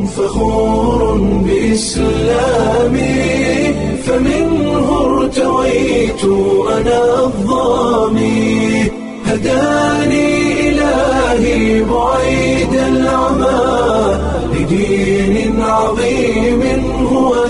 فخور بإسلامي فمنه ارتويت أنا الظامي هداني إلهي بعيد العمى لدين عظيم هو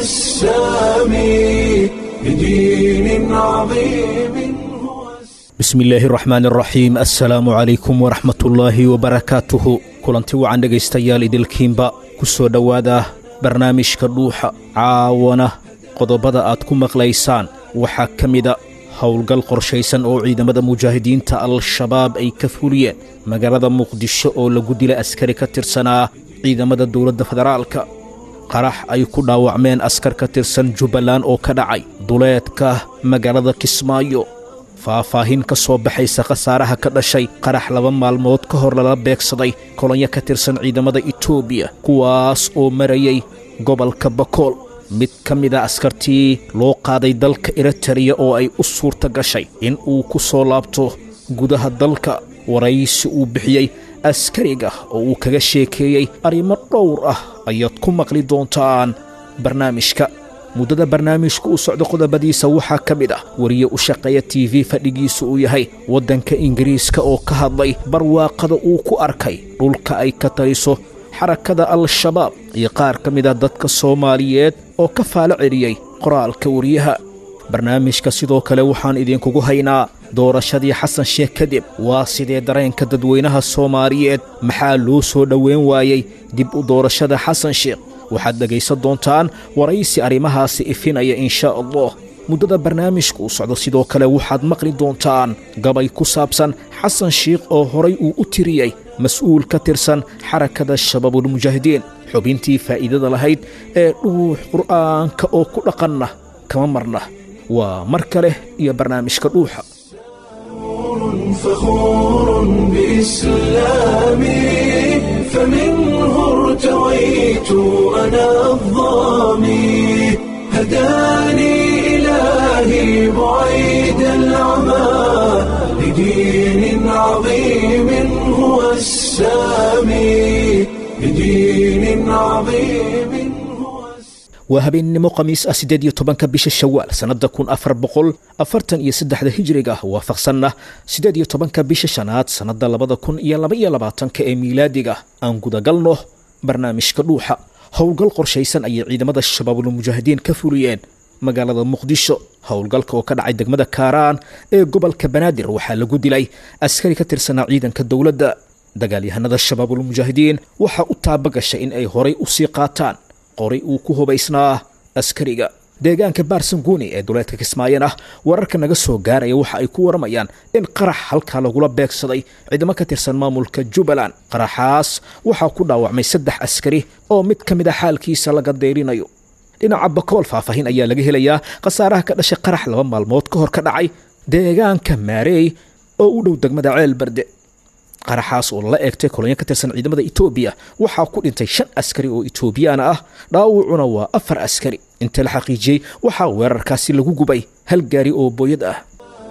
السامي لدين عظيم هو bismi illaahi raxmaan raxiim assalaamu calaykum waraxmatullaahi wabarakaatuhu kulanti wacan dhegaystayaal idilkiinba ku soo dhowaada barnaamijka dhuuxa caawana qodobada aad ku maqlaysaan waxaa ka mida howlgal qorshaysan oo ciidamada mujaahidiinta al-shabaab ay ka fuliyeen magaalada muqdisho oo lagu dila askari ka tirsanaa ciidamada dowladda federaalka qarax ay ku dhaawacmeen askar ka tirsan jubbaland oo ka dhacay duleedka magaalada kismaayo faahfaahin ka soo baxaysa khasaaraha ka dhashay qarax laba maalmood ka hor lala beegsaday kolonyo ka tirsan ciidamada etoobiya kuwaas oo marayay gobolka bakool mid ka mida askartii loo qaaday dalka eritariya oo ay u suurta gashay in uu ku soo laabto gudaha dalka waraysi uu bixiyey askariga oo uu kaga sheekeeyey arrimo dhowr ah ayaad ku maqli doontaan barnaamijka muddada barnaamijka u socda qodobadiisa waxaa ka mid ah wariye u shaqeeya t v fadhigiisu uu yahay waddanka ingiriiska oo ka hadlay barwaaqada uu ku arkay dhulka ay ka taliso xarakada al-shabaab iyo qaar ka mid a dadka soomaaliyeed oo ka faalo celiyey qoraalka wariyaha barnaamijka sidoo kale waxaan idinkugu haynaa doorashadii xasan sheekh kadib waa sidee dareenka dadweynaha soomaaliyeed maxaa loo soo dhoweyn waayey dib u doorashada xasan sheekh waxaad dhegaysan doontaan waraysi arrimahaasi ifinaya inshaa allah muddada barnaamijka u socdo sidoo kale waxaad maqli doontaan gabay ku saabsan xasan shiikh oo horay uu u tiriyey mas-uul ka tirsan xarakada shabaabulmujaahidiin xubintii faa'iidada lahayd ee dhuux qur'aanka oo ku dhaqanna kama marna waa mar kale iyo barnaamijka dhuuxa فخور بإسلامي فمنه ارتويت أنا الظامي هداني إلهي بعيد العمى لدين عظيم هو السامي لدين عظيم هو السامي waa habeennimo khamiis ah siddeed iyo tobanka bisha shawaal sannadda kun afar boqol afartan iyo saddexda hijiriga waafaqsanna siddeed iyo tobanka bisha shanaad sannadda labada kun iyo laba iyo labaatanka ee miilaadiga aan gudagalno barnaamijka dhuuxa howlgal qorshaysan ayay ciidamada shabaabulmujaahidiin ka fuliyeen magaalada muqdisho howlgalka oo ka dhacay degmada kaaraan ee gobolka banaadir waxaa lagu dilay askari ka tirsanaa ciidanka dowladda dagaalyahanada shabaabulmujaahidiin waxaa u taabagashay in ay horay u sii qaataan qoray uu ku hubaysnaa askariga deegaanka baarsanguuni ee duleedka kismaayan ah wararka naga soo gaaraya waxa ay ku waramayaan in qarax halkaa lagula beegsaday ciidamo ka tirsan maamulka jubbaland qaraxaas waxaa ku dhaawacmay saddex askari oo mid ka mid a xaalkiisa laga deyrinayo dhinaca bakool faahfaahin ayaa laga helayaa khasaaraha ka dhashay qarax laba maalmood ka hor ka dhacay deegaanka maareey oo u dhow degmada ceel barde qaraxaas oo lala eegtay kolonyo ka tirsan ciidamada etoobiya waxaa ku dhintay shan askari oo etoobiyaana ah dhaawacuna waa afar askari inta la xaqiijiyey waxaa weerarkaasi lagu gubay hal gaari oo booyad ah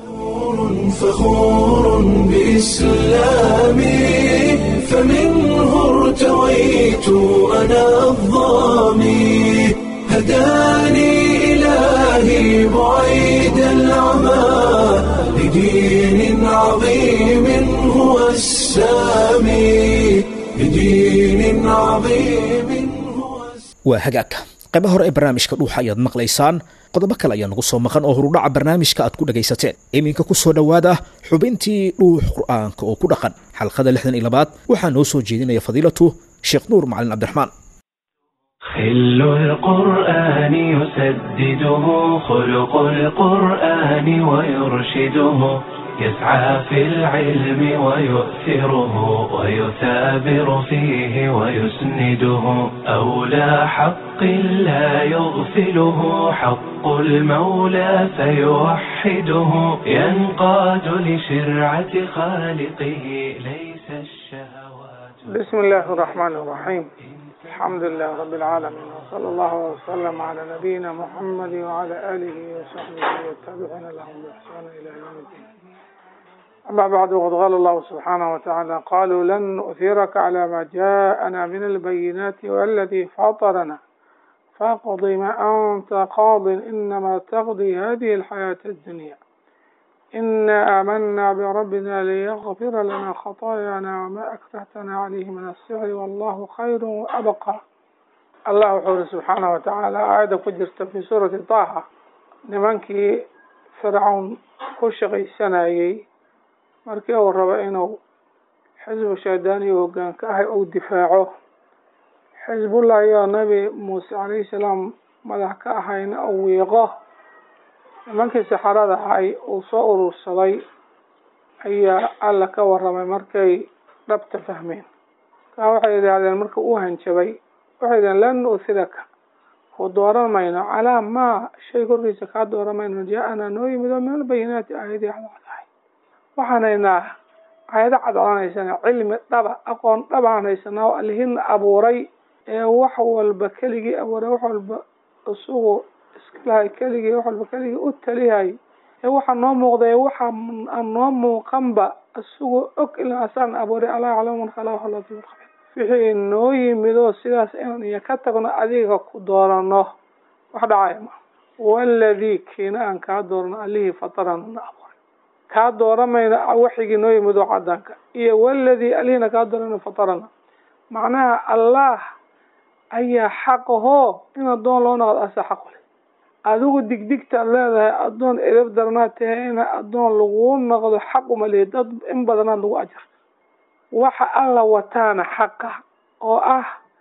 فخور بإسلامي فمنه ارتويت أنا الظامي هداني إلهي بعيد العمى لدين عظيم هو السامي لدين عظيم هو السامي waa hagaagka qayba hore ee barnaamijka dhuuxa ayaad maqlaysaan qodobo kale ayaa nagu soo maqan oo horudhaca barnaamijka aad ku dhagaysateen iminka ku soo dhowaada xubintii dhuux qur'aanka oo ku dhaqan xalqada lixdan iyo labaad waxaa noo soo jeedinaya fadiilatu sheekh nuur macalin cabdiraxmaan خل القرآن يسدده خلق القرآن ويرشده يسعى في العلم ويؤثره ويثابر فيه ويسنده أولى حق لا يغفله حق المولى فيوحده ينقاد لشرعة خالقه ليس الشهوات بسم الله الرحمن الرحيم الحمد لله رب العالمين وصلى الله وسلم على نبينا محمد وعلى آله وصحبه والتابعين لهم بإحسان إلى يوم الدين أما بعد وقد قال الله سبحانه وتعالى قالوا لن نؤثرك على ما جاءنا من البينات والذي فطرنا فاقض ما أنت قاض إنما تقضي هذه الحياة الدنيا إنا آمنا بربنا ليغفر لنا خطايانا وما أكرهتنا عليه من السحر والله خير وأبقى الله حول سبحانه وتعالى آية كجرت في سورة طه nimankii fircawn ku shaqaysanayey markii uu rabo inuu xisbu shaydaaniya hoggaan ka ahay uu difaaco xisbullah iyo nabi muuse calayhi salaam madax ka ahayna uu wiiqo nimankii saxarada ahay uu soo urursaday ayaa alla ka warramay markay dhabta fahmeen kaa waxay yidhaahdeen marka uu hanjabay waxay yidhahdeen lan nu'thiraka ku dooran mayno calaa maa shay korkiisa kaa dooran mayno jaa-anaa noo yimid oo min albayinaati aayadii cadcadahay waxaan haynaa aayado cadcadanaysana cilmi dhaba aqoon dhabaan haysanaa oo allihina abuuray ee wax walba keligii abuuray wax walba isugu iskalahay keligii wax walba keligii u talihay ee waxaa noo muuqday waxa aan noo muuqanba isagoo og ilaa asaan abuuray alaa yaclamu man khalaqahu latiif khabir wixii noo yimid oo sidaas inaan iyo ka tagno adiga ku doorano wax dhacaya ma waladii kiina aan kaa doorano allihii fatarana na abuuray kaa dooramayna waxigii noo yimid oo cadaanka iyo waladii allihina kaa doorana fatarana macnaha allah ayaa xaqahoo in addoon loo noqdo asa xaqu leh adigu digdigtaad leedahay addoon edab daranaad tahay ina addoon laguu noqdo xaq uma lihi dad in badanaad lagu ajar waxa alla wataana xaqa oo ah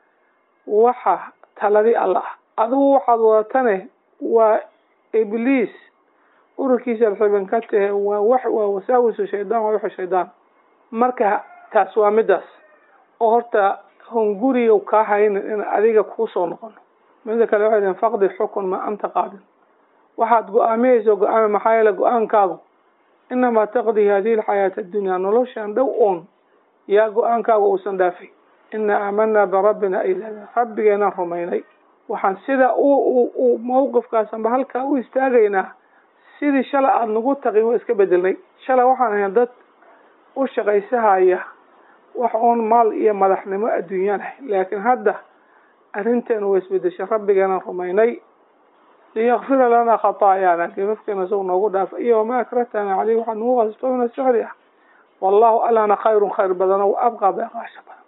waxa taladi alla ah adigu waxaad wadatane waa ibliis ururkiisa alxiban ka tahe waa wax waa wasaawisu shaydaan waa wixi shaydaan marka taas waa midaas oo horta hunguriyow kaa haynin in adiga kuusoo noqono mida kale waxay dihin faqdi xukun ma anta qaadin waxaad go-aamiyeyso go-aami maxaa yeele go-aankaagu inamaa taqdi hadihi alxayaata addunyaa noloshan dhow oon yaa go-aankaaga uusan dhaafay ina aamanaa birabbina ayla rabbigeenaan rumaynay waxaan sida u mawqifkaasanba halkaa u istaagaynaa sidii shalay aada nagu taqin waa iska bedelnay shalay waxaan ahayn dad u shaqaysahaya wax oon maal iyo madaxnimo adduunyaan ahay laakiin hadda arrinteenu waa isbedeshay rabbigeenaan rumaynay liyakfira lanaa khataayaana gafafkeena isagu noogu dhaafa iyo wamaa akrahtana caleyh waxaa nagu qasbto min asixri ah wallahu allana khayrun khayr badano wa abqaa beeqaasha badan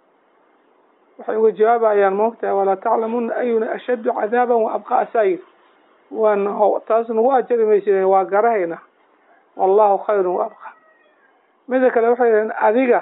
waxay uga jawaabayaan moogtahay walaa taclamuna ayuna ashaddu cadaaban wa abqaa asaayir waan taas nagu ajari maysideen waa garahayna wallahu khayrun wa abqaa mida kale waxay yidhaheen adiga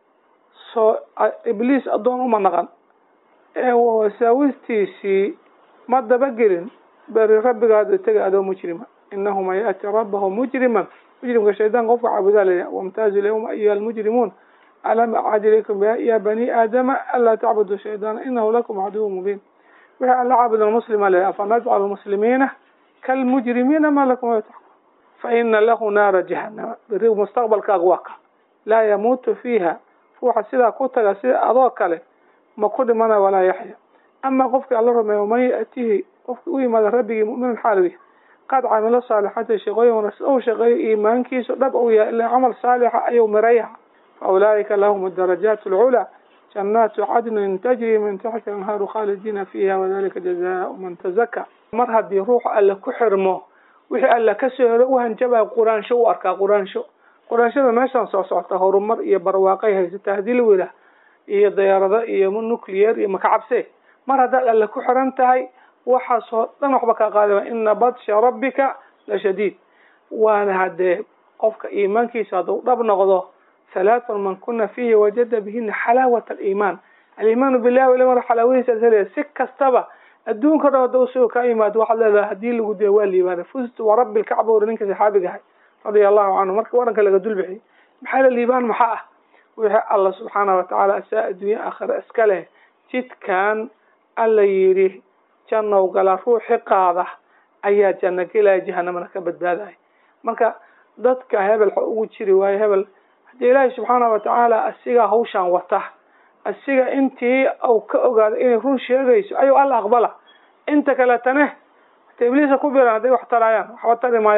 soo ibliis addoon uma naqan ee wasaawistiisii ma dabagelin beri rabbigaada tega adoo mujrima inahu man yaati rabbahu mujriman mujrimka shaydaan qofka caabudaa laya wamtaazu lyawma ayuha almujrimuun alam acad ilaykum ya bani aadama anlaa tacbudu shaydaana inahu lakum caduwu mubiin wixii alla caabudan muslima leh afanajcalu muslimiina kalmujrimiina ma lakum la taxkum faina lahu naara jahanama beri mustaqbalkaaga waa ka laa yamuutu fiiha ruuxa sidaa ku taga sida adoo kale ma ku dhimana walaa yaxya ama qofkii alla rumeeyo man yaatihi qofkii u yimaada rabbigii mu'minan xaalowi qad camilo saalixata shaqooyin wanaagsan ou shaqeeyo iimaankiisu dhab ou yahay ilaa camal saalixa ayuu mirayaha fa ulaa'ika lahum adarajaat alculaa jannaatu cadnin tajri min taxti anhaaru khaalidiina fiiha wadalika jazaau man tazaka mar haddii ruuxu alle ku xirmo wixii alle kasoo hero u hanjabaya quraansho u arkaa quraansho quraanshada meeshaan soo socota horumar iyo barwaaqay haysata haddii la wilah iyo dayaarado iyo nuclear iyo makacabse mar haddaad alle ku xiran tahay waxaasoo dhan waxba kaa qaadama ina badsha rabbika la shadiid waana haddee qofka iimaankiisa hadduu dhab noqdo halaatun man kuna fiihi wajada bihina xalaawat aliimaan aliimaanu billahi wal mar xalaawadiisaad helaya si kastaba adduunka dhan hadda usoo kaa yimaado waxaad leedahay haddii lagu diyo waa liibaana fustu wa rabbi lkacba uri ninka saxaabiga ahay radia allahu canhu marka waranka laga dulbixiyay maxaa la liibaan maxaa ah wixii alla subxaana watacaala asaa adduunya aakhira iska leh jidkan alla yidhi jannow gala ruuxi qaada ayaa janno gelaya jahanamana ka badbaadaya marka dadka hebel xa ugu jiri waayo hebel haddii ilaahay subxaana watacaala asigaa hawshaan wata asiga intii uu ka ogaado inay run sheegayso ayuu alla aqbala inta kaletane hata ibliisa ku biran hadday wax tarayaan waxba tari maayaan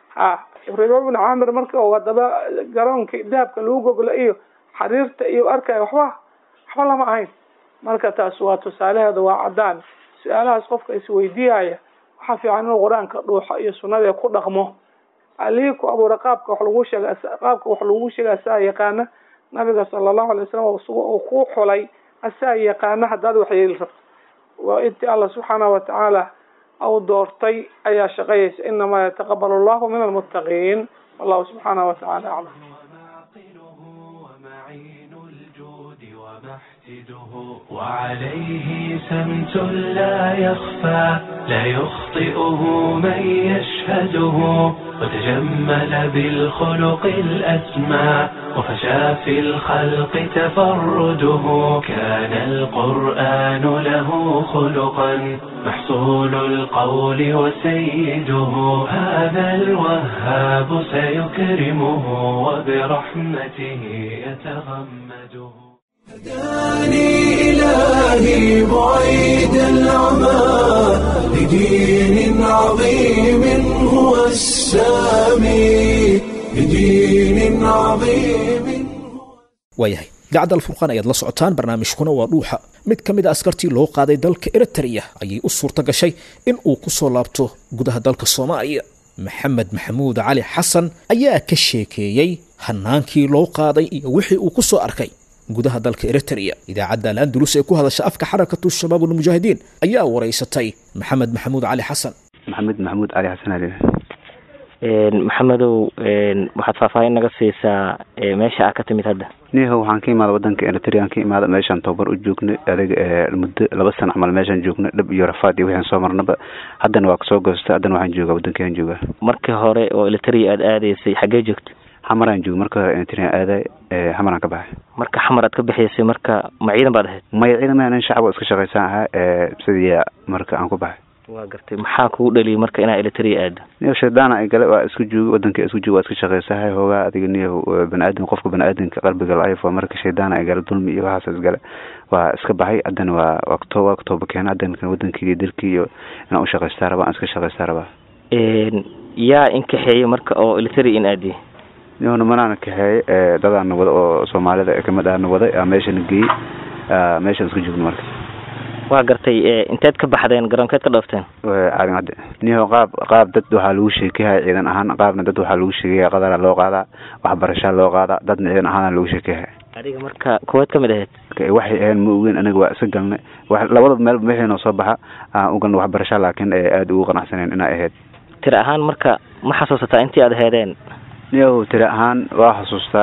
ha riba bnu caamir marka uu haddaba garoonka dahabka lagu goglo iyo xariirta iyo arkaya waxba waxba lama ahayn marka taas waa tusaalaheeda waa caddaan su-aalahaas qofka isweydiiyaya waxaa fiican inuu qur-aanka dhuuxo iyo sunnada ku dhaqmo alihii ku abuura qaabka wax lagu sheega qaabka wax lagu sheega asaa yaqaana nabiga sala allahu alay wasalam uu ku xulay asaa yaqaana haddaad wax yeeli rabto waa intii alla subxaanahu watacaala au doortay ayaa shaqeeyaysa inamaa yataqabal allahu min almuttaqiin wallahu subxaanahu watacaala aclam وعليه سمت لا يخفى لا يخطئه من يشهده وتجمل بالخلق الأسمى وفشى في الخلق تفرده كان القرآن له خلقا محصول القول وسيده هذا الوهاب سيكرمه وبرحمته يتغمده هداني إلهي بعيد العمى لدين عظيم هو السامي لدين عظيم waayahay idaacadda alfurqaan ayaad la socotaan barnaamijkuna waa dhuuxa mid ka mid a askartii loo qaaday dalka eritrea ayay u suurta gashay in uu ku soo laabto gudaha dalka soomaaliya maxamed maxamuud cali xasan ayaa ka sheekeeyey hanaankii loo qaaday iyo wixii uu ku soo arkay gudaha dalka eritrea idaacadda al-andalus ee ku hadasha afka xarakatu shabaab ulmujaahidiin ayaa waraysatay maxamed maxamuud cali xasan maxamed maxamuud cali xasan ali maxamedow waxaad faahfaahin naga siisaa meesha aa ka timid hadda niho waxaan ka imaada wadanka eritrean ka imaada meeshaan tababar u joognay adiga muddo laba sana camal meeshaan joognay dhab iyo rafaad iyo wixaan soo marnaba haddana waa kasoo goostay haddana waxaan joogaa wadankaan joogaa markii hore oo eritrea aada aadaysay xaggee joogta xamaraan jooga marka hore eritrean aaday xamaraan ka baxay marka xamar aad ka bixaysay marka ma ciidan baad ahayd maya ciidan ma nin shacab oo iska shaqaysaan ahaa sidii marka aan ku baxay waa gartay maxaa kugu dhaliyay marka inaa eritrea aado niyo shaydaana ay gale waa isku jooga wadanka isku jooga waa iska shaqaysahay hoogaa adiga niyo bani-aadam qofka bani-aadamka qalbiga la-ayf waa marka shaydaana ay gale dulmi iyo waxaas isgale waa iska baxay haddana waa waa kto waa katooba keena haddana wadankii dalkii iyo inaan ushaqaystaa rabaa aan iska shaqaystaa rabaa yaa inkaxeeyey marka oo eritrea in aadiyay nihona manaana kaxeeyey dadaana wada oo soomaalida kamid ahna waday aa meeshana geeyey meeshaan isku joogno marka waa gartay inteed ka baxdeen garoonkeed ka dhoofteen caalin cadde niho qaab qaab dad waxaa lagu sheekeyhaya ciidan ahaan qaabna dad waxaa lagu sheekeyhaya qadara loo qaadaa waxbarashaa loo qaadaa dadna ciidan ahaana lagu sheekeyhaya adiga marka kuweed kamid ahayd waxay ahayn ma ogeyn aniga waa iska galnay labada meel wixii noo soo baxa aan u galna waxbarasha laakiin aada ugu qanacsaneen inay ahayd tiri ahaan marka ma xasuusataa intii aada heedeen niyahu tiri ahaan waa xasuustaa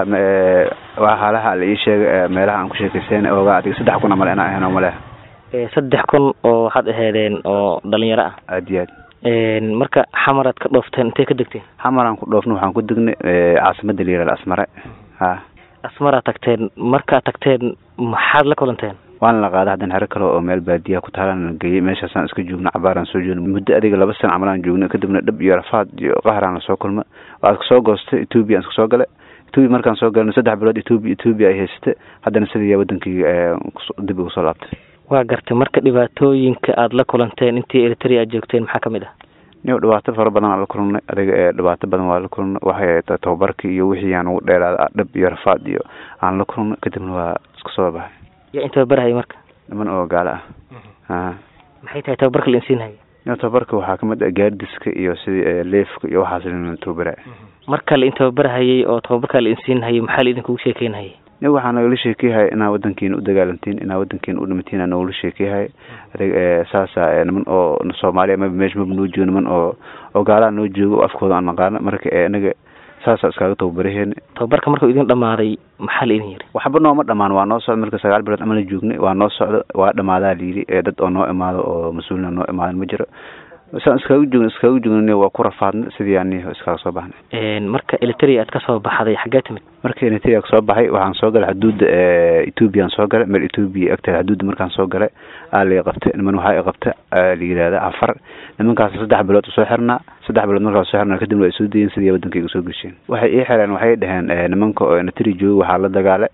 waa haalaha la ii sheegay meelaha aan ku sheekaysan ooga adiga saddex kun amal inaa ahayn oo maleha saddex kun oo waxaad aheedeen oo dhalinyaro ah aad iyo aad marka xamaraad ka dhoofteen intay ka degteen xamaraan ku dhoofna waxaan ku degnay caasimada la yihahda asmare ha asmaraa tagteen markaad tagteen maxaad la kulanteen waana la qaaday haddana xero kale oo meel baadiya ku taalaan la geeyey meeshaasaan iska joogna cabaaraan soo joogna muddo adiga laba sana camalaan joogna kadibna dhab iyo rafaad iyo qahraan lasoo kulma waad kasoo goostay etoobiya aan iska soo galay etoobiya markaan soo galna saddex bilood etoobiya etoobiya ay haysatay haddana sidii wadankii dib ugu soo laabtay waa gartay marka dhibaatooyinka aada la kulanteen intii eritrea aad joogteen maxaa kamid ah niyo dhibaato fara badan aan la kulannay adiga dhibaato badan waa la kulannay waxay tababarkii iyo wixii aan ugu dheeraada dhab iyo rafaad iyo aan la kulannay kadibna waa iska soo baxay yaa in tababarhaya marka niman oo gaalo ah a maxay tahay tababarka la insiinhaya niyo tababarka waxaa kamid ah gaardiska iyo sidii leefka iyo waxaas la tababaraya marka la in tababarhayay oo tababarka la insiinhayay maxaa la idinkugu sheekeynhayay ni waxaa nagala sheekeyhaya inaa wadankiina u dagaalantiin inaa wadankiina u dhimatiin aa nagala sheekeyhaya adig saasa niman oo soomaaliya maba meesha maba noo joogo niman oo oo gaalaha noo joogo oo afkooda aan naqaano marka inaga saasaa iskaaga tababaraheena tababarka markuu idin dhamaaday maxaa la idin yiri waxba nooma dhamaan waa noo socda marka sagaal bilood amala joognay waa noo socdo waa dhamaadaa layidhi dad oo noo imaado oo mas-uulina noo imaadan ma jiro saan iskaaga joogna iskaaga joogna waa ku rafaadnay sidii aan iskaaga soo baxnay marka eritrea aad kasoo baxday xaggee timid marka eritrea kasoo baxay waxaan soo galay xuduudda ethoobiyan soo galay meel ethoobiya agteeda xuduudda markaan soo galay aa la qabtay niman waxaa i qabta la yidhahda afar nimankaas saddex bilood soo xirnaa saddex bilood markaa soo xirnaa kadibna waa soo dayeen sidii wadankayga soo gesheen waxay ii xireen waxay dhaheen nimanka oo eritrea jooga waxaa la dagaale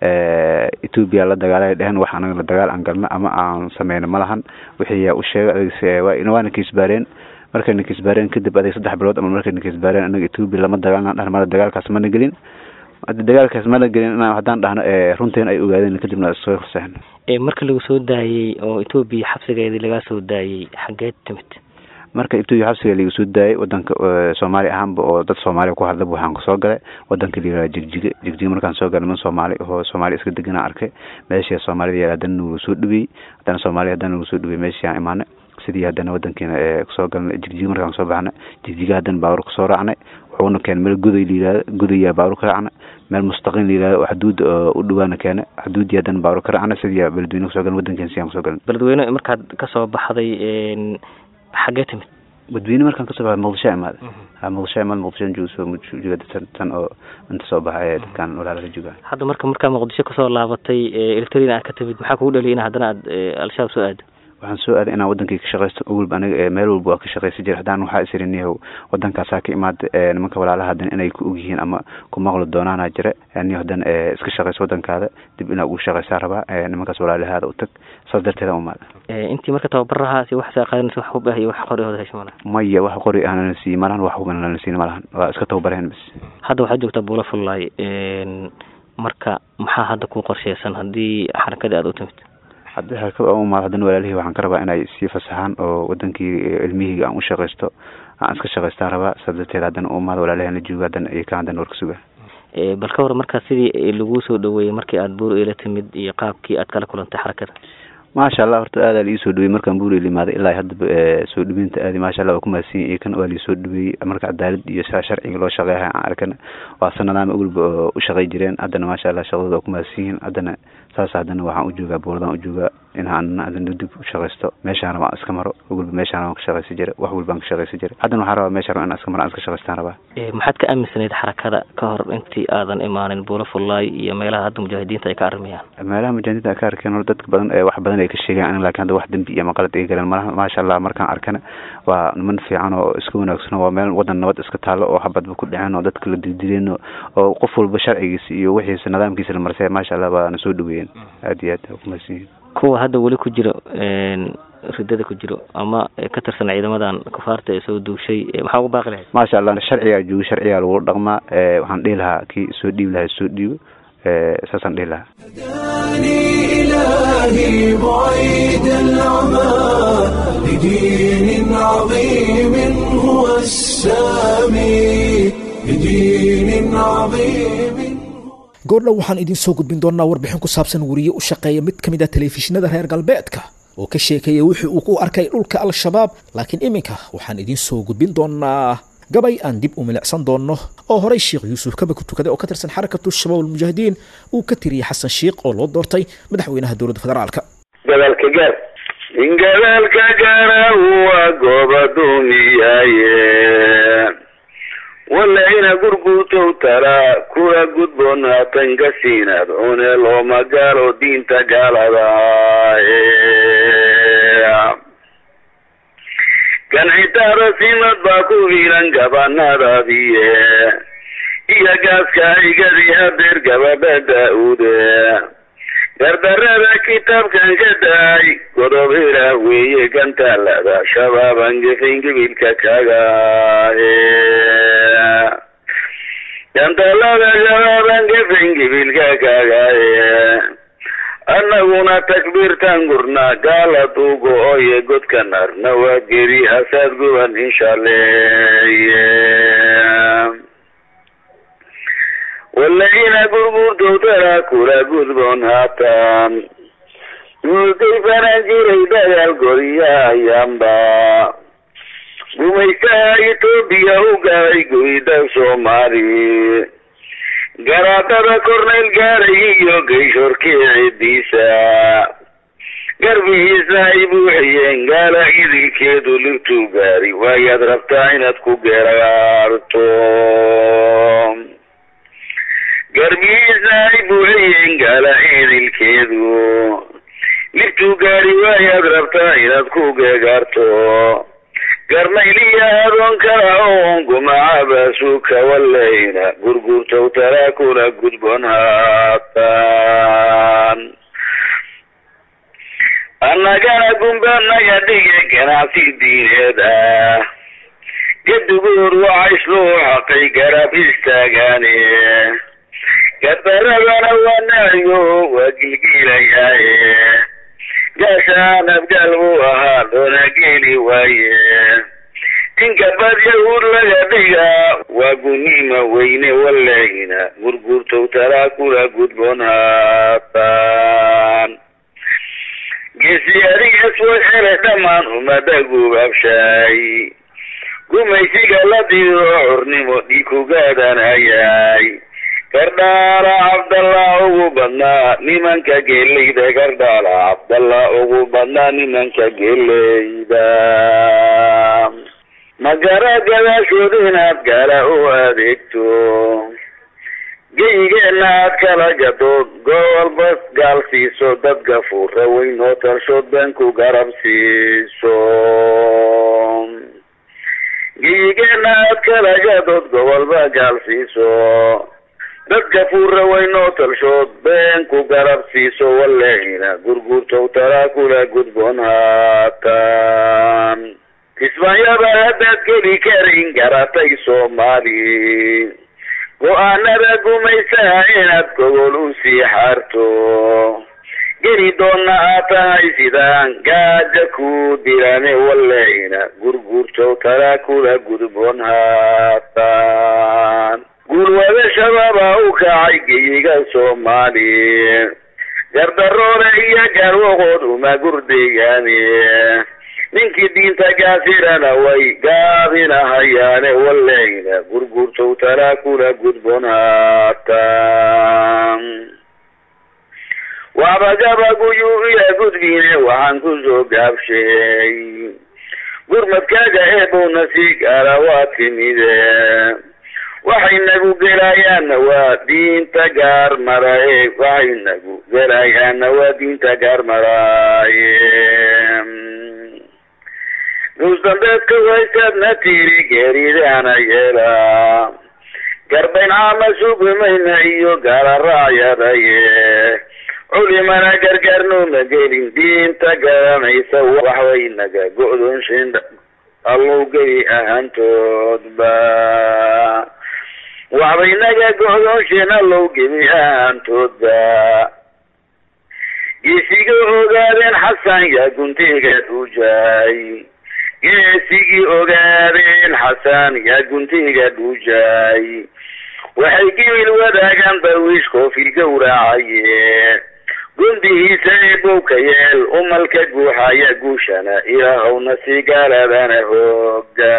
etoobiya la dagaalay dheheen wax anaga la dagaal aan galna ama aan sameyno ma lahan wixii yaa u sheegay waana kiisbaareen markayna kisbaareen kadib aday saddex bilood ama markayna kisbaareen anaga etoobiya lama dagaalna dhahna mala dagaalkaas mana gelin hadda dagaalkaas mana gelin inaan haddaan dhahno runteen ay ogaadeen kadibna soo fasaxen marka lagu soo daayey oo etoobiya xabsigeedii lagaa soo daayey xageed timid marka etoobiya xabsiga laga soo daayay wadanka soomaali ahaanba oo dad soomaaliya ku hadlaba waxaan kasoo galay wadanka layihahda jigjiga jigjiga markaan soo galay niman soomaali oo soomaaliya iska deganaa arkay meeshii soomaalida yaal haddana nagu soo dhaweeyey haddana soomaaliya haddana nagu soo dhaweeyey meeshii aan imaanay sidii haddana wadankiina kusoo galnay jigjiga markaan kasoo baxnay jigjiga haddana baabuur kasoo raacnay wuxuuna keenay meel guday layihahda gudayaa baabuur ka raacnay meel mustaqiin layihahda oo xuduud u dhawaana keenay xuduudii haddana baabuur ka raacnay sidii beledweyne kusoo galnay wadankeena sidii aan kusoo galnay beledweyne markaad kasoo baxday xagee timid badweyne markaan kasoo baxay muqdisho imaada ha muqdisho imaada muqdisho joogo jooga tan tan oo inta soo baxa ee dadkan walaalaka jooga hadda marka markaa muqdisho kasoo laabatay electrin aad ka timid maxaa kugu dhaliya in haddana aad al-shabaab soo aado waxaan soo aaday inaan wadankii ka shaqaysto weliba aniga meel walba waa ka shaqaysan jira haddaan waxaa isiriniyahow wadankaasaa ka imaada nimanka walaalaha haddana inay ku og yihiin ama ku maqli doonaana jira niyo haddana iska shaqayso wadankaada dib inaa ugu shaqaysaa rabaa nimankaas walaalahaada u tag saas darteeda umaada intii marka tababarahaasi waxsaa qaadanaysa wax hub ah iyo wax qori hooda hesho malaha maya wax qori ah nala siiye malahan wax huban nala siin malahan waa iska tababareen bas hadda waxaad joogtaa buula fullaay marka maxaa hadda ku qorsheysan haddii xarakadii aada u timid haddii xarakada oo umaado haddana walaalihii waxaan ka rabaa inay sii fasaxaan oo wadankii ilmihii aan u shaqaysto aan iska shaqaystaan rabaa saas darteed haddana u umaado walaalihi la jooga haddana iyo ka haddana warka suga bal ka war markaa sidii laguu soo dhaweeyey markii aada buur ila timid iyo qaabkii aad kala kulantay xarakada maasha allah horta aadaa liii soo dhaweeyey markaan buur ila imaaday ilaa haddaba soo dhaweynta aadi maasha allah waa ku mahadsan yahay kan waa lii soo dhaweeyey marka cadaalad iyo sharciga loo shaqeeya aan arkana waa sanadaama ogolba oo u shaqay jireen haddana maasha allah shaqadooda waa ku mahadsan yihiin haddana saas haddana waxaan u joogaa buuradaan u joogaa in aan adana dib u shaqaysto meeshaan rabaa iska maro ogolba meeshaan waan ka shaqaysan jiray wax walbaan ka shaqaysan jiray haddana waxaan rabaa meeshaan rabaa inaan iska maro aan iska shaqaystaan rabaa maxaad ka aaminsanayd xarakada ka hor intii aadan imaanin buula fullaay iyo meelaha hadda mujaahidiinta ay ka arrimayaan meelaha mujaahidiinta ay ka arkeen hor dadka badan wax badan ay ka sheegaan lakin hadda wax dembi iyo maqalad ay galeen malaha maasha allah markaan arkana waa niman fiican oo iska wanaagsan waa meel wadan nabad iska taalo oo habadba ku dhaceen oo dadka la dildileen oo qof walba sharcigiisa iyo wixiisa nidaamkiisa la marsay maasha allah baana soo dhaweeyeen aad iyo aad kumahadsan yihin kuwa hadda weli ku jiro ridada ku jiro ama ka tirsan ciidamadan kufaarta ee soo duushay maxaa ugu baaqi lahayd maasha allah sharcigaa joogo sharcigaa lagu dhaqmaa waxaan dhihi lahaa kii soo dhiibi lahaa soo dhiibo saasaan dhihi lahaa إلهي بعيد العمى لدين عظيم هو السامي لدين عظيم goordhow waxaan idiin soo gudbin doonnaa warbixin ku saabsan weriye u shaqeeya mid ka mid a telefishinada reer galbeedka oo ka sheekeeya wixii uu ku arkay dhulka al-shabaab laakiin iminka waxaan idiin soo gudbin doonnaa gabay aan dib u milicsan doonno oo horey sheekh yuusuf kaba ku tukaday oo ka tirsan xarakatu shabaab almujaahidiin uu ka tiriyey xasan sheikh oo loo doortay madaxweynaha dowladda federaalka gadaalka gaar in gadaalka gaara waa gooba duumiyaaye walayna gurguutow talaa kula gudboonaatan ka siinaad cune looma gaalo diinta gaalada gancitaada simad baa ku fiilan gabanadaadiye iyo gaaska igadi hadeer gabadha daa-uude gardarada kitaabkan ka daay godob ilaah weeye gantaalada shabaaban gefin gibilka kaga gantaalada shabaaban gefin gibilka kagaye annaguna takbiirtan gurnaa gaala duugo oye godka narna waa geri hasaad guban inshaleye walayna gurgurdowtara kula gudboon haatan muday faran jiray dagaal goriyahayanba gumaysaha etoobiya u gaaray goyda soomaali garaadada korneyl gaaray iyo gayshorkii cidiisa garbihiisa ay buuxiyeen gaala idilkeedu ligtuu gaari waayaad rabtaa inaad ku geeraarto garbihiisa ay buuxiyeen gaala idilkeedu ligtuu gaari waayaad rabtaa inaad ku geegaarto garnayliya adoon kala oon gumacabaasuka walayna gurgurtow talaa kula gudboon haatan annagana gumbanaga dhige ganacsi diineed ah gadugoor wacays loo xaqay garab istaagaane gardaradana waa naayo waa gilgiilayaaye gaashaan abgaal buu ahaa loona geeli waaye inka bad yahuud laga dhiga waa gunima weyne waleyna gurgurtow talaa kula gudboon haataan geesiyaarigaas way hele dhammaan umada gubaabshay gumaysiga la diiro xornimo dhiig ku gaadanayay gardhaala cabdallah ugu badnaa nimanka geeleyda gardhaala cabdallah ugu badnaa nimanka geeleyda magara gadaashood inaad gaala u adeegto geyigeenna aad kala gado gobolba gaal siiso dad gafuura weyn oo talshood been ku garab siiso geyigeenna aad kala gadood gobolba gaal siiso dad gafuura weyn oo talshood been ku garab siiso walehina gurgurtow talaa kula gudboon haataan kismaayaba haddaad geli karin garatay soomaali go-aanada gumaysaha inaad gogol u sii xaarto geli doonna aad tahay sidaan gaaja ku dilane waleyna gurgurtow talaa kula gudboon haataan guulwada shabaaba u kacay geyiga soomaali gardaroole iyo garwaqood uma gurdeeyaane ninkii diinta gaafirana way gaabinahayaane waleyna gurgurtow talaa kula gudboon haataan waxba gabaguyuu iya gudbine waxaan kusoo gaabshay gurmadkaaga eebowna sii gaara waa timide waxay nagu gelayaanna waa diinta gaar maraye waxay nagu gelayaanna waa diinta gaar maraaye nuusdambeedka waysaadna tiri geeridaana yeelaa garbayn caama sugumayna iyo gaala raacyadaye culimana gargaarnooma gelin diinta garanaysa waxbay naga go-doonshin allow geli ahaantoodba waxbay naga go-doonshin allow geli ahaantoodba geesiga ogaadeen xasan yaa guntiga dhuujaay geesigii ogaadeen xasan yaa guntiga dhuujaay waxay gibil wadaagaan darwiish koofil gowracaye gundihiisa eebowka yeel umalka guuxaya guushana ilaahowna si gaaladana hooga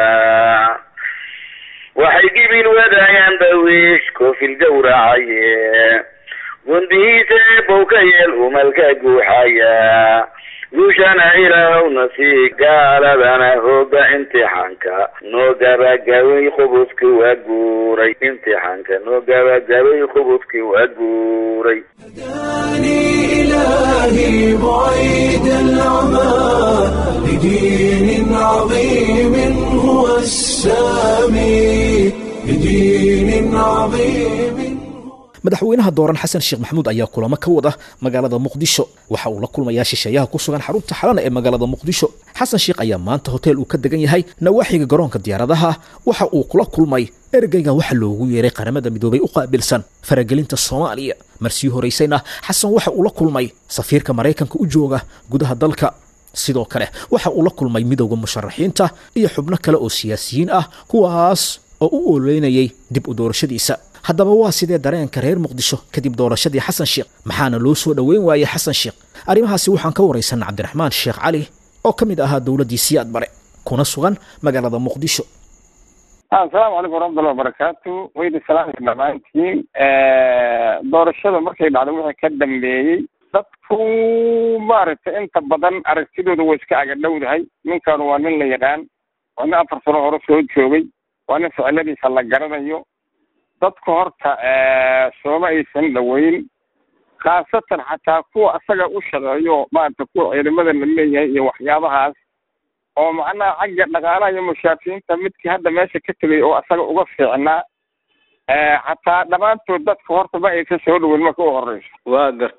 waxay gibil wadaagaan darwiish koofil gowracaye gundihiisa eebowka yeel umalka guuxaya guushana ilaahowna sii gaaladana hooga imtixaanka noo gabagabay khubudki waa guuray imtixaanka noo gabagabay khubudki waa guuray هداني إلهي بعيد العمى لدين عظيم هو السامي لدين عظيم madaxweynaha dooran xasan sheekh maxamuud ayaa kulamo ka wada magaalada muqdisho waxa uu la kulmayaa shisheeyaha ku sugan xarunta xalana ee magaalada muqdisho xasan sheekh ayaa maanta hotel uu ka degan yahay nawaaxiga garoonka diyaaradaha waxa uu kula kulmay ergeyga waxa loogu yeeray qaramada midoobay u qaabilsan faragelinta soomaaliya marsii horaysayna xasan waxa uu la kulmay safiirka maraykanka u jooga gudaha dalka sidoo kale waxa uu la kulmay midowda musharaxiinta iyo xubno kale oo siyaasiyiin ah kuwaas oo u ooleynayay dib u doorashadiisa haddaba waa sidee dareenka reer muqdisho kadib doorashadii xasan sheekh maxaana loo soo dhoweyn waayey xasan sheekh arrimahaasi waxaan ka waraysanna cabdiraxmaan sheekh cali oo ka mid ahaa dowladdii siyaad bare kuna sugan magaalada muqdisho asalaamu calaykum waraxmatullahi wabarakaatu waydi salaamka dhammaantiin doorashada markay dhacday wixii ka dambeeyey dadku maaragtay inta badan aragtidooda way iska agadhowdahay ninkan waa nin la yaqaan waa nin afar sano hore soo joogay waa nin ficiladiisa la garanayo dadku horta sooma aysan dhaweyn khaasatan xataa kuwa asaga u shaqeeyo maarata kuwa ciidamada la leeyahay iyo waxyaabahaas oo macnaha xagga dhaqaalaha iyo mushaafiyiinta midkii hadda meesha ka tegay oo asaga uga fiicnaa xataa dhammaantood dadka horta ma aysan soo dhaweyn marka u horeyso waa gartay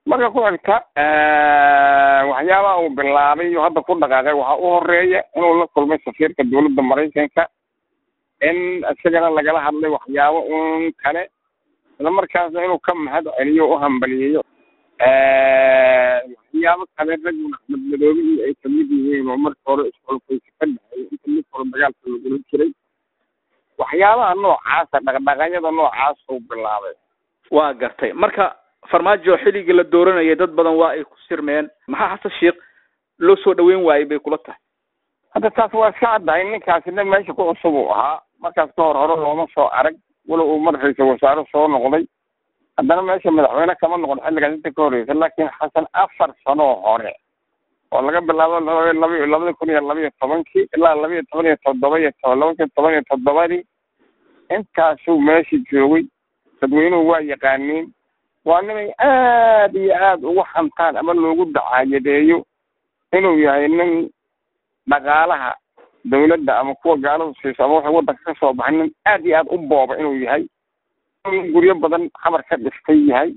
marka ku xigta waxyaabaha uu bilaabay iyo hadda ku dhaqaaqay waxaa u horeeya inuu la kulmay safiirka dowladda maraykanka in isagana lagala hadlay waxyaabo un kale isla markaasna inuu ka mahad celiyo u hambaliyeeyo waxyaabo kale raggun axmed madoobe iyo ay kamid yihiin oo marka hore isxulfaysa ka dhexeeya inta mid hore dagaalka lagula jiray waxyaabaha noocaasa dhaqdhaqaanyada noocaas uu bilaabay waa gartay marka farmaajo xilligii la dooranayay dad badan waa ay ku sirmeen maxaa xasan sheekh loo soo dhaweyn waayey bay kula tahay hadda taas waa iska caddahay ninkaasina meesha ku cusub uu ahaa markaas ka hor hore looma soo arag walow uu mar ra-iisul wasaare soo noqday haddana meesha madaxweyne kama noqon xilligaas inta ka horreysa laakiin xasan afar sanoo hore oo laga bilaabo laba labada kun iyo laba iyo tobankii ilaa laba iyo toban iyo toddoba iyo to laba kun toban iyo toddobadii intaasuu meesha joogay dadweynuhu waa yaqaaniin waa ninay aad iyo aad ugu hantaan ama loogu dacaayadeeyo inuu yahay nin dhaqaalaha dawladda ama kuwa gaaladu siiso ama waxay waddanka ka soo baxay nin aad iyo aad u booba inuu yahay in guryo badan xamar ka dhistay yahay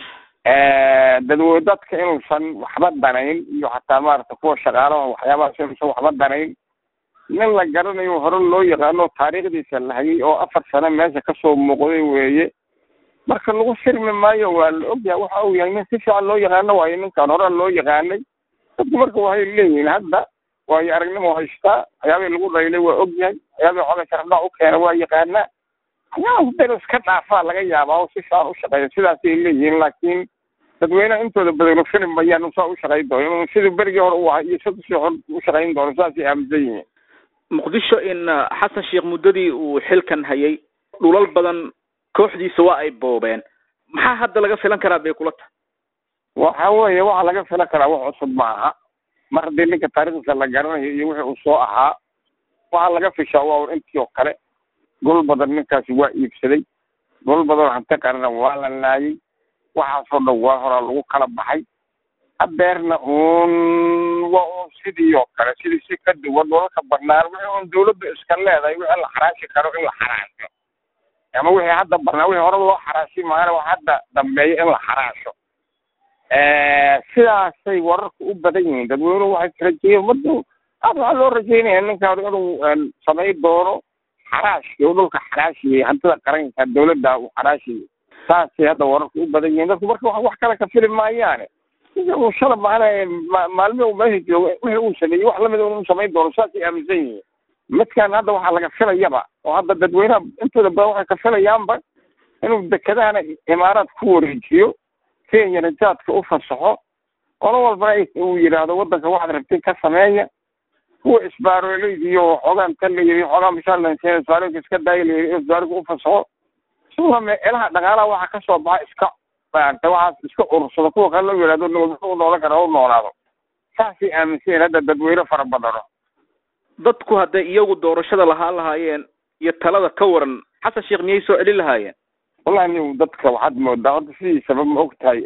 dadwe dadka inuusan waxba danayn iyo xataa maarata kuwa shaqaalaha waxyaabahaas inuusan waxba danayn nin la garanayo hore loo yaqaano taariikhdiisa la hayay oo afar sano meesha kasoo muuqday weeye marka lagu sirmi maayo waa la ogyahay waxa uu yahay nin si fiican loo yaqaano waayo ninkan hore loo yaqaanay dadku marka waxay leeyihiin hadda waayo aragnimo haystaa waxyaabihii lagu dhaylay waa ogyahay waxyaabihii xoga sharafdhac u keena waa yaqaanaa waxyaabaas danu iska dhaafaa laga yaabaa oo si fiican u shaqeeya sidaasay leeyihiin laakiin dadweynaha intooda badan filim mayaan usaa u shaqayn doono inuu sidii berigii hore u ahaa iyo sida si hor u shaqayn doono saasay aaminsan yihiin muqdisho in xasan sheekh muddadii uu xilkan hayay dhulal badan kooxdiisa waa ay boobeen maxaa hadda laga filan karaa bay kula tahay waxa weeye waxa laga filan karaa wax cusub ma aha mar haddii ninka taariikhdiisa la garanayo iyo wixii uu soo ahaa waxaa laga fishaa waa un intii oo kale gol badan ninkaasi waa iibsaday gol badan hanti qarana waa la laayay waxaasoo dhan waa horaa lagu kala baxay hadeerna uun waa un sidii oo kale sidii si ka duwan dhulalka banaan wixii un dawladda iska leedahay wixii la xaraashi karo in la xaraasho ama wixii hadda banaan wixii hore loo xaraashi maana wax hadda dambeeya in la xaraasho sidaasay wararku u badan yihiin dadweynuhu waxay rajeeyen madu aad waxaa loo rajeynaya ninkaan inuu samay doono xaraashi oo dhulka xaraashiyay hantida qaranka dawladda uu xaraashiyay saasay hadda wararku u badan yihiin dadku marka wax kale ka fili maayaane uu shala maana maalmi uu meesha joogo wixii uu sameeyey wax lamid inuu samayn doono saasay aaminsan yihiin midkan hadda waxaa laga filayaba oo hadda dadweynaha intooda badan waxay ka filayaanba inuu dekedahana imaaraad ku wareejiyo kenyana jaadka u fasaxo qolo walbana uu yidhaahdo waddanka waxaad rabtay ka sameeya kuwa isbaaroleydiiyo xoogaan ka layiri xoogaan mishaalanseen isbaarooyinka iska daaya layiri isbaarooyinka u fasaxo sidoo meelaha dhaqaalaha waxa ka soo baxa iska maaragtay waxaas iska urursado kuwa kale loo yidhahdo nabadgel u noolan kara u noolaado saasay aaminsan hadda dadweyne fara badano dadku hadday iyagu doorashada lahaa lahaayeen iyo talada ka waran xasan sheekh miyay soo celin lahaayeen wallahi ni dadka waxaad moodaa horta sidiisaba ma og tahay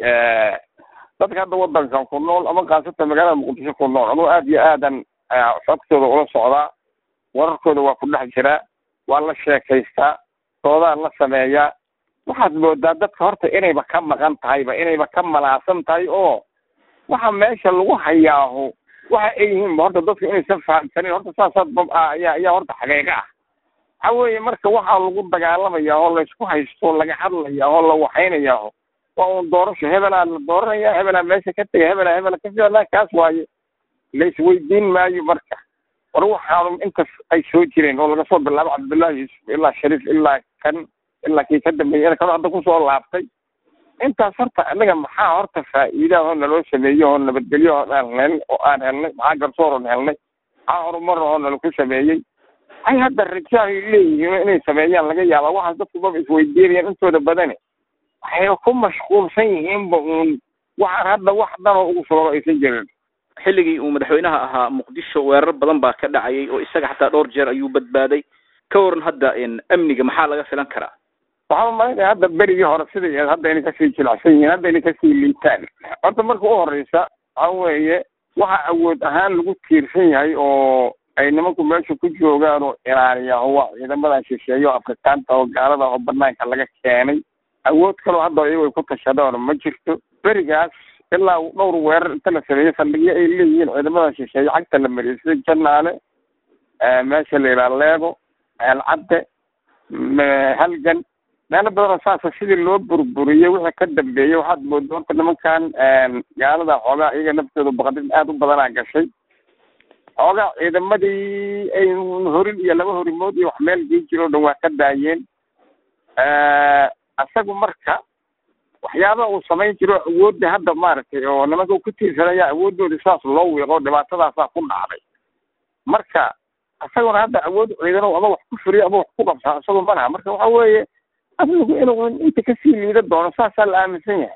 dadka hadda wadankan ku nool ama khaasatan magaalada muqdisho ku nool anuu aad iyo aadan xogtooda ula socdaa wararkooda waa ku dhex jiraa waa la sheekaystaa doodaa la sameeyaa waxaad moodaa dadka horta inayba ka maqan tahayba inayba ka malaasan tahay oo waxa meesha lagu hayaaho waxa ay yihiinba horta dadku inaysan fahamsanin horta saasaad ayaa ayaa horta xaqiiqa ah waxa weeye marka waxaa lagu dagaalamaya oo laysku haysto laga hadlaya oo la waxaynayaa waa un doorasho hebelaa la dooranaya hebelaa meesha ka tegay hebelaa hebela ka ficla kaas waaye laisweydiin maayo marka war waxaanu intas ay soo jireen oo laga soo bilaabo cabdullaahi yuusuf ilaa shariif ilaa kan ilaa kii ka dambeeyay kan hadda kusoo laabtay intaas horta anaga maxaa horta faa'iidaha oo naloo sameeyey oo nabadgelyo oo aan helnay oo aan helnay maxaa garsoor oon helnay maxaa horumar oo nalaku sameeyey ay hadda rajaay leeyihiin inay sameeyaan laga yaabaa waxaas dadku baba isweydiinayaan intooda badane waxay ku mashquulsan yihiinba uun waxaan hadda wax danoo ugu sugan oo aysan jirin xilligii uu madaxweynaha ahaa muqdisho weerar badan baa ka dhacayay oo isaga xataa dhowr jeer ayuu badbaaday ka waran hadda amniga maxaa laga filan karaa waxaan malinaya hadda berigii hore siday hadda inay kasii jilacsan yihiin hadda inay kasii liitaan horta marka u horeysa waxa weeye waxa awood ahaan lagu tiirsan yahay oo ay nimanku meesha ku joogaan oo ilaaliya oo waa ciidamadan shisheeye oo afrikaanta oo gaalada oo banaanka laga keenay awood kaloo hadda iyago ay ku tashadaan ma jirto berigaas ilaa dhowr weerar inta la sameeyey saldhigyo ay leeyihiin ciidamada shisheeye cagta la mariyay sida janaale meesha la yidhaha leego ceelcadde halgan meelo badanoo saasa sidii loo burburiyey wixii ka dambeeyey waxaad mooda horta nimankan gaalada xoogaa iyaga naftooda baqdid aada u badanaa gashay xoogaa ciidamadii ay horin iyo laba horimood iyo wax meel gei jiro o dhan waa ka daayeen isagu marka waxyaaba uu samayn jiro awoodda hadda maaragtay oo nimanka ku tiirsanaya awoodooda saas loo wiiqo dhibaatadaasaa ku dhacday marka isaguna hadda awood ciidan ama wax ku furiyo ama wax ku qabsaa isagu malaha marka waxa weeye asligu inuu inta kasii liida doono saasaa la aaminsan yahay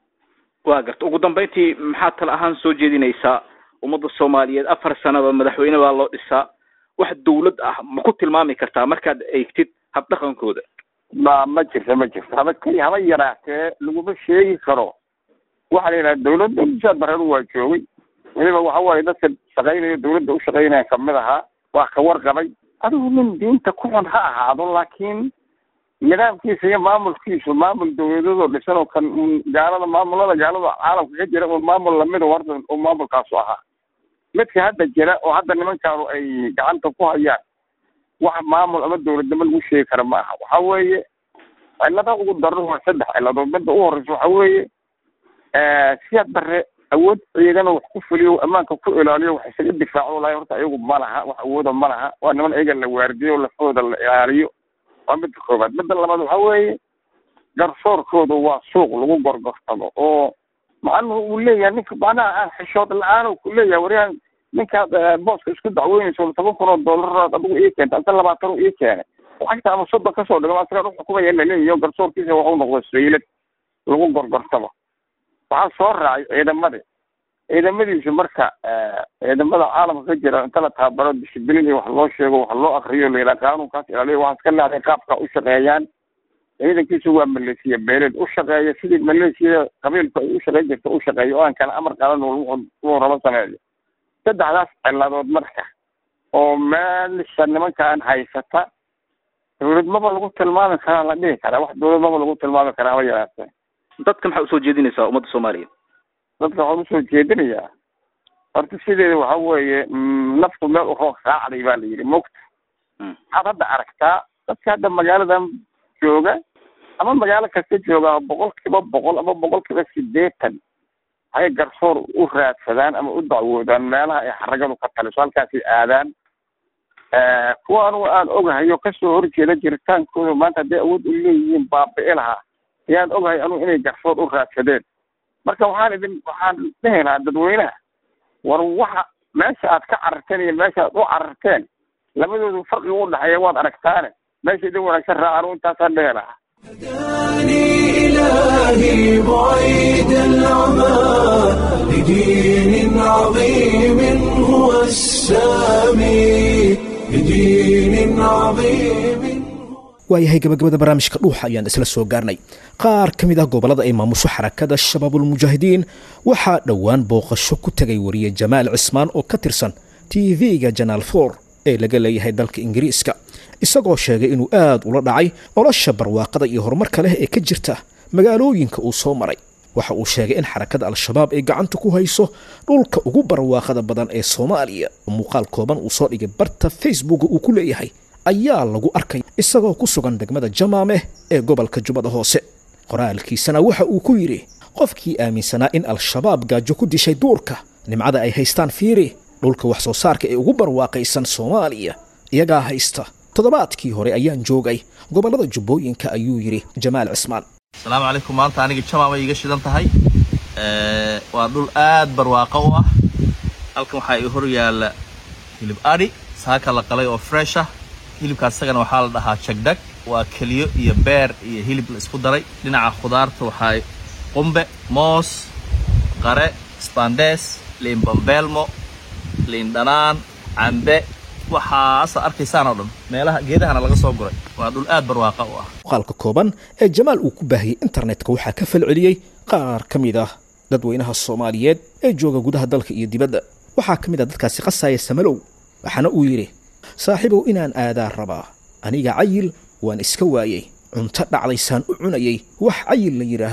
waa garta ugu dambeyntii maxaad tala ahaan soo jeedinaysaa ummadda soomaaliyeed afar sanaba madaxweyne baa loo dhisaa wax dawlad ah ma ku tilmaami kartaa markaad eegtid habdhaqankooda ma ma jirto ma jirto haba keli haba yaraatee laguma sheegi karo waxaa la yidhaha dawladda musaad bareeru waa joogay weliba waxa waaye dadka shaqaynaya dawladda u shaqaynaya kamid ahaa waa ka warqabay adigu nin diinta ku xun ha ahaado laakiin nidaamkiisa iyo maamulkiisu maamul dawladadoo dhisan oo kan gaalada maamulada gaalada caalamka ka jira oo maamul lamida warda oo maamulkaasu ahaa midka hadda jira oo hadda nimankaanu ay gacanta ku hayaan wax maamul ama dawladnimo lagu sheegi kara ma aha waxa weeye cilada ugu daran waa saddex ciladood midda u horeysa waxa weeye siyaad bare awood ciidana wax ku fuliyo ammaanka ku ilaaliyo wax isaga difaaco lahay horta ayagu ma laha wax awooda ma laha waa niman iyaga la waardiyo lafooda la ilaaliyo waa midda koobaad midda labaad waxa weeye garsoorkooda waa suuq lagu gorgortamo oo macnuhu uu leeyahay ninka macnaha aan xishood la-aan ku leeyahay waryahan ninkaad booska isku dacweynayso toban kun oo doolaraad adigu ii keenta anta labaatan u ii keenay lacagta ama soddon kasoo dhigo asaga ruuxa kumaya laleeyahy garsoorkiisa waxu noqdo saylad lagu gorgortamo waxaa soo raacay ciidamadii ciidamadiisu marka ciidamada caalamka ka jira inta la tababaro dishibilin iyo wax loo sheego wax loo akriyo la yidhaha qaanuunkaas ilaaliyo waxaas ka leedahay qaabka u shaqeeyaan ciidankiisu waa maleesiya beeleed u shaqeeya sidii maleesiyada qabiilku ay u shaqeyn jirta u shaqeeyo oo aan kala amar qaadan wuxuu rabo sameeyo saddexdaas ciladood marka oo meelsha nimankaan haysata dawladmaba lagu tilmaami karaa la dhihi karaa wax dawladmaba lagu tilmaami karaa haba yaraatee dadka maxaa usoo jeedinaysaa ummadda soomaaliyeed dadka waxaan usoo jeedinayaa horta sideeda waxa weeye naftu meel uroog raacday baa la yidhi mogta waxaad hadda aragtaa dadka hadda magaaladan jooga ama magaalo kasta jooga boqol kiiba boqol ama boqol kiiba sideetan waxay garsoor u raadsadaan ama u dacwoodaan meelaha ay xaragadu ka taliso halkaasay aadaan kuwa anugu aan ogahay oo kasoo horjeeda jiritaankooda maanta hadday awood u leeyihiin baabi'i lahaa ayaan ogahay anugu inay garsoor u raadsadeen marka waxaan idin waxaan dhehi lahaa dadweynaha war waxa meesha aad ka cararteen iyo meesha aad u cararteen labadoodu farqiga u dhexeeya waad aragtaane meesha idin wanaagsan raaca anugu intaasaan dhehi lahaa هداني إلهي بعيد العمى لدين عظيم هو السامي لدين عظيم waayahay gabagabada barnaamijka dhuuxa ayaan isla soo gaarnay qaar ka mid ah gobollada ay maamusho xarakada shabaabulmujaahidiin waxaa dhowaan booqasho ku tegay wariye jamaal cismaan oo ka tirsan tv-ga janaal for ee laga leeyahay dalka ingiriiska isagoo sheegay inuu aad ula dhacay nolosha barwaaqada iyo horumarka leh ee ka jirta magaalooyinka uu soo maray waxa uu sheegay in xarakada al-shabaab ay gacanta ku hayso dhulka ugu barwaaqada badan ee soomaaliya muuqaal kooban uu soo dhigay barta facebooka uu ku leeyahay ayaa lagu arkay isagoo ku sugan degmada jamaameh ee gobolka jubbada hoose qoraalkiisana waxa uu ku yidhi qofkii aaminsanaa in al-shabaab gaajo ku dishay duurka nimcada ay haystaan fiiri dhulka wax soo saarka ee ugu barwaaqaysan soomaaliya iyagaa haysta toddobaadkii hore ayaan joogay gobollada jubbooyinka ayuu yidhi jamaal cismaan asalaamu calaykum maanta aniga jamaam ay iga shidan tahay waa dhul aad barwaaqo u ah halkan waxaa ii hor yaalla hilib adhi saaka la qalay oo fresh ah hilibkaas isagana waxaa la dhahaa jagdag waa keliyo iyo beer iyo hilib la isku daray dhinaca khudaarta waxaa qumbe moos qare sbandees liin bambeelmo liin dhanaan cambe waxaasa arkaysaan oo dhan meelaha geedahana laga soo guray waa dhul aad barwaaqa u ah muuqaalka kooban ee jamaal uu ku baahiyey internetka waxaa ka falceliyey qaar ka mid ah dadweynaha soomaaliyeed ee jooga gudaha dalka iyo dibadda waxaa ka mid ah dadkaasi qasaya samalow waxaana uu yidhi saaxiibow inaan aadaa rabaa aniga cayil waan iska waayey cunto dhacdaysaan u cunayay wax cayil la yidhaahdo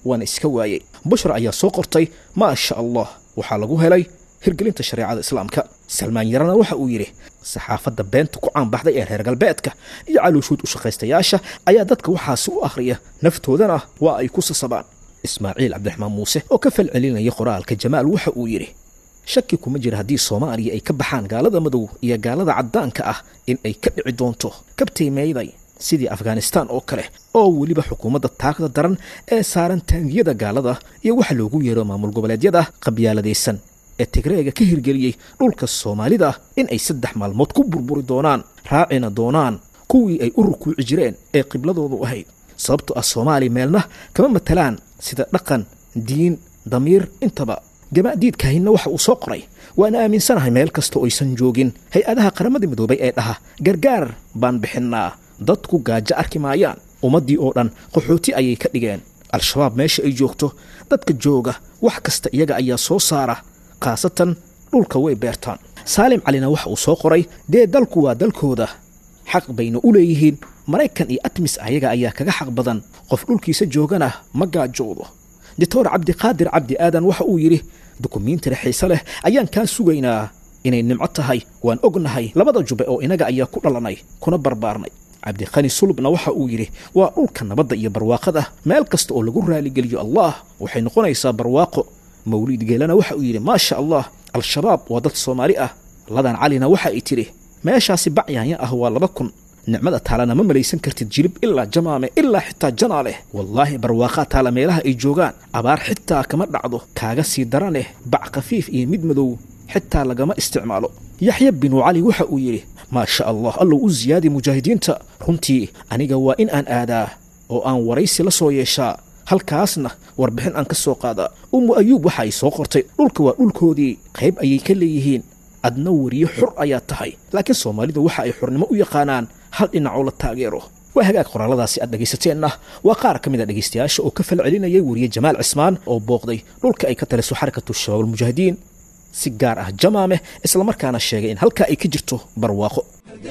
waana iska waayey bushra ayaa soo qortay maa sha allah waxaa lagu helay hirgelinta shareecada islaamka salmaan yarana waxa uu yidhi saxaafadda beenta ku caanbaxday ee reer galbeedka iyo calooshuud u shaqaystayaasha ayaa dadka waxaasi u akhriya naftoodana waa ay ku sasabaan ismaaciil cabdiraxmaan muuse oo ka falcelinaya qoraalka jamaal waxa uu yidhi shaki kuma jira haddii soomaaliya ay ka baxaan gaalada madow iyo gaalada caddaanka ah in ay ka dhici doonto kabtay meeyday sidii afghanistaan oo kale oo weliba xukuumadda taagda daran ee saaran taangiyada gaalada iyo waxa loogu yeero maamul goboleedyada qabyaaladaysan ee tigreega ka hirgeliyey dhulka soomaalida in ay saddex maalmood ku burburi doonaan raacina doonaan kuwii ay u rukuuci jireen ee qibladoodu ahayd sababto ah soomaaliya meelna kama matalaan sida dhaqan diin damiir intaba gamaadiidkahinna waxa uu soo qoray waana aaminsanahay meel kasta oo aysan joogin hay-adaha qaramada midoobay ee dhaha gargaar baan bixinnaa dadku gaajo arki maayaan ummaddii oo dhan qaxooti ayay ka dhigeen al-shabaab meesha ay joogto dadka jooga wax kasta iyaga ayaa soo saara khaasatan dhulka way beertaan saalim calina waxa uu soo qoray dee dalku waa dalkooda xaq bayna u leeyihiin maraykan iyo atmis ayaga ayaa kaga xaq badan qof dhulkiisa joogana ma gaajoodo doctor cabdiqaadir cabdi aadan waxa uu yidhi dukumiintira xiise leh ayaan kaa sugaynaa inay nimco tahay waan ognahay labada jube oo inaga ayaa ku dhalanay kuna barbaarnay cabdiqani sulubna waxa uu yidhi waa dhulka nabadda iyo barwaaqada meel kasta oo lagu raaligeliyo allah waxay noqonaysaa barwaaqo mawliid geelana waxa uu yidhi maasha allah al-shabaab waa dad soomaali ah ladan calina waxa ay tidhi meeshaasi bacyaanya ah waa laba kun nicmada taalana ma malaysan kartid jilib ilaa jamaame ilaa xitaa janaa leh wallaahi barwaaqaa taala meelaha ay joogaan abaar xitaa kama dhacdo kaaga sii daraneh bac khafiif iyo mid madow xitaa lagama isticmaalo yaxya binu cali waxa uu yidhi maa sha allah allow u siyaadi mujaahidiinta runtii aniga waa in aan aadaa oo aan waraysi la soo yeeshaa halkaasna warbixin aan ka soo qaadaa ummu ayuub waxa ay soo qortay dhulka waa dhulkoodii qayb ayay ka leeyihiin adna weriye xur ayaa tahay laakiin soomaalidu waxa ay xurnimo u yaqaanaan hal dhinacoo la taageero waa hagaag qoraaladaasi aad dhagaysateenna waa qaar ka mid a dhegaystayaasha oo ka falcelinayay weriye jamaal cismaan oo booqday dhulka ay ka taliso xarakatu shabaab almujaahidiin si gaar ah jamaameh islamarkaana sheegay in halkaa ay ka jirto barwaaqo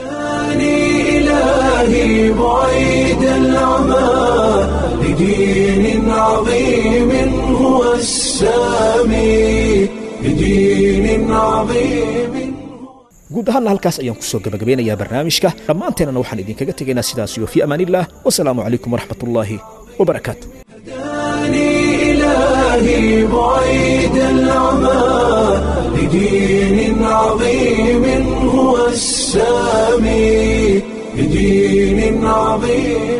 إلهي بعيد العمى لدين عظيم هو السامي لدين عظيم guud ahaanna halkaas ayaan ku soo gabagabeynayaa barnaamijka dhammaanteennana waxaan idinkaga tegaynaa sidaas iyo fii amaaniillah wasalaamu calaykum waraxmatullaahi wabarakaatu إلهي بعيد العمى لدين عظيم هو السامي لدين عظيم